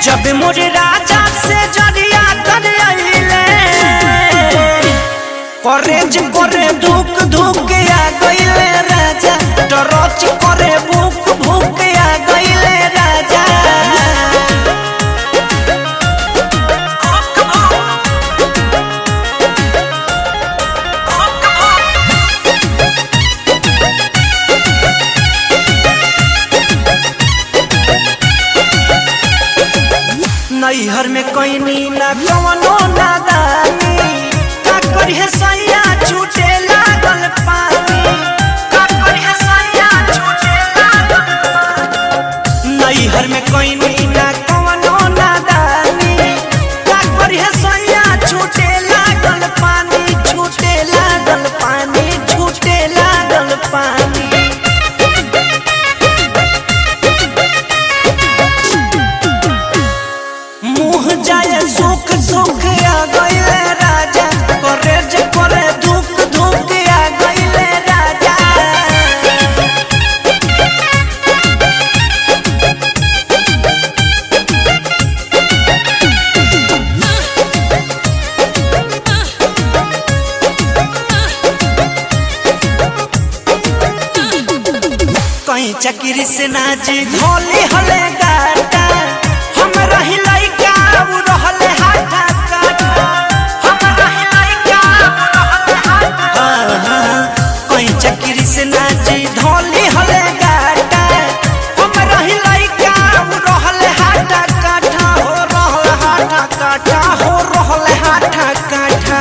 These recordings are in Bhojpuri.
जब मोरे राजा से जरिया तर आइले करेज करे धुक धुक आ गइले राजा डरच करे भूख भूख आ गइले राजा नैहर में कोई ना कवनो नादानी का करिए सैया छूटे लागल पानी का करिए सैया छूटे लागल पानी नैहर में कोई ना कवनो नादानी का करिए सैया छूटे लागल पानी छूटे लागल पानी छूटे लागल पानी मुँह जाए सुख सुख आ गइले राजा करे जे करे दुख दुख आ गइले राजा कहीं चक्री से नाची धोली हले गाटा हम रही लइका उ रहले हाथा काटा हम रही लइका उ रहले हाथा कहीं चक्री से नाची धोली हले गाटा हम रही लइका उ रहले हाथा काटा हो रहले हाथा काटा हो रहले हाथा काटा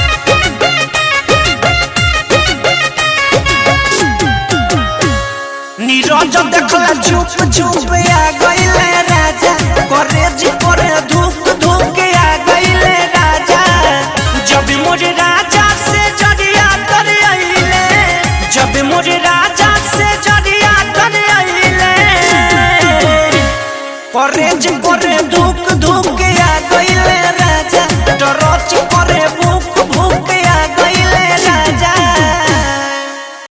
नीरज देखला चुप चुप आ गइले राजा करे जी करे धूप धूप आ गइले राजा जब मोरे राजा से जरिया तर आइले जब मोरे राजा से जरिया तर आइले करे जी करे धूप धूप आ गइले राजा डरच करे भूख